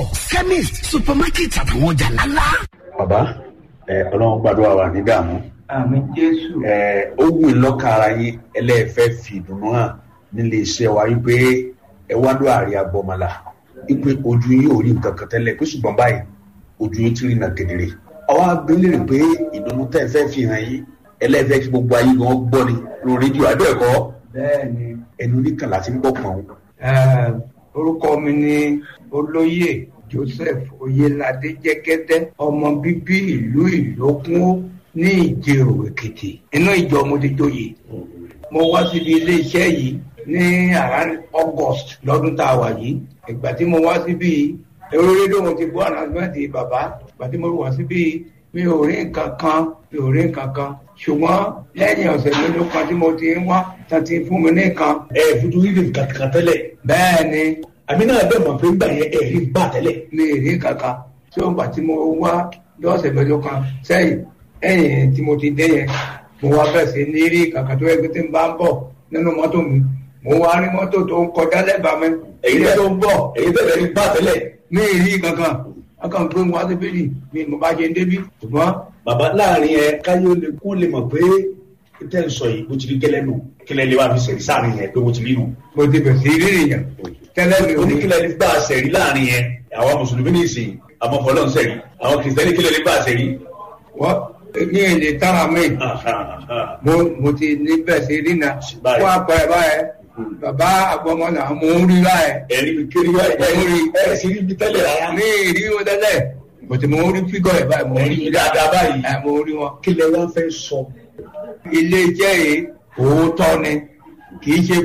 chemist supermarket àtàwọn ọjà ńláńlá. bàbá ẹ ọlọ́run gbàdúrà wà ní dààmú àmì jésù. ẹ ó wù í lọ́kàn ara yín ẹlẹ́ẹ̀fẹ́ fi ìdùnnú hàn nílé iṣẹ́ wa wípé ẹ wá ló àárẹ agbọmọlá wípé ojú yín ò rí nǹkan kan tẹ́lẹ̀ pé ṣùgbọ́n báyìí ojú yín ti rí nà kedere. àwa abẹ́lẹ̀ pé ìdùnnú tẹ́ ẹ fẹ́ fi hàn yín ẹlẹ́ẹ̀fẹ́ kí gbogbo ayé gan gbọ́ ni lórí rédíò àbẹ́ẹ̀kọ́ bẹ́ẹ̀ni ẹnu oníkàlà ti ń gbọ́ pọ̀n eh, orúkọ mi ni olóyè joseph oyelade jẹgẹdẹ ọmọ bíbí ìlú ìlókun ní ìjẹrò èkìtì inú ìjọ mo ti joyè mo wá síbi iléeṣẹ́ yìí ní around august lọ́dún tá a wà yìí ìgbà tí mo wá síbi èrò rédíò mo ti gbọ́ ànàgbẹ́ǹtì bàbá ìgbà tí mo wá síbi mi ò rí nǹkan kan mi ò rí nǹkan kan ṣùgbọ́n lẹ́yìn ọ̀sẹ̀ mélòó kan tí mo ti ń wá tán ti fún mi ní nǹkan ẹ fojú rí nǹkan kan tẹ́lẹ̀ bẹ́ẹ̀ ni àmì náà bẹ́ẹ̀ mọ̀ pé ńgbà yẹn ẹ rí bá tẹ́lẹ̀ mi ì rí kankan tí ó ń gbà tí mo wá lọ́sẹ̀ mélòó kan sẹ́yìn ẹ̀yìn tí mo ti dé yẹn mo wá bẹ̀rẹ̀ sí ní rí kankan tó yẹ kí tí n bá ń bọ̀ nínú mọ́tò mi mo wá rí mọ́tò tó ń kọjá lẹ́bàá mi èyí ilé tẹ́ tó ń bọ̀ èyí tẹ́lẹ̀ rí bá tẹ́lẹ̀ mi ì rí kankan akàn gbé wọn sí bíbí mi mo bá ṣe ń débí ṣùgbọ́n bàbá láàrin ẹ káyọ̀ lè kó lè mọ̀ pé tẹ́ ń sọ yìí bó ti rí gẹ́lẹ́ nù kílẹ̀ lè wá fi sẹ̀rí sáàrin yẹn pé bó ti rí nù. mo ti bẹ̀ sí rí èèyàn tẹ́lẹ̀ mi ò ní oníkílẹ̀ lè gbà sẹ̀rí láàrin yẹn àwọn mùsùlùmí ní ìsìn àwọn fọlọ́n sẹ̀rí àwọn kìrìsìtẹ́nì kílẹ̀ lè gbà sẹ̀rí. wọ́n ní èdè tára mi mo mo ti ní bẹ̀ sí rí na Báyìí. fún àpẹẹrẹ báyẹn bàbá àgbọmọlà mo ń rí báyẹn ẹ̀rí mi kiri wá Ẹ̀rí. ẹ̀ sì rí mi tẹ́lẹ̀ rárá. ní ìrí wọn tẹ́lẹ̀ mo ti mo ń rí fígọ̀ ẹ̀ báyìí mo ń ẹ̀rí rí mi dáadáa báyìí. ẹ̀ mo ń rí wọn. kílẹ̀ wá fẹ́ sọ. ilé iṣẹ́ yìí òótọ́ ni kì í ṣe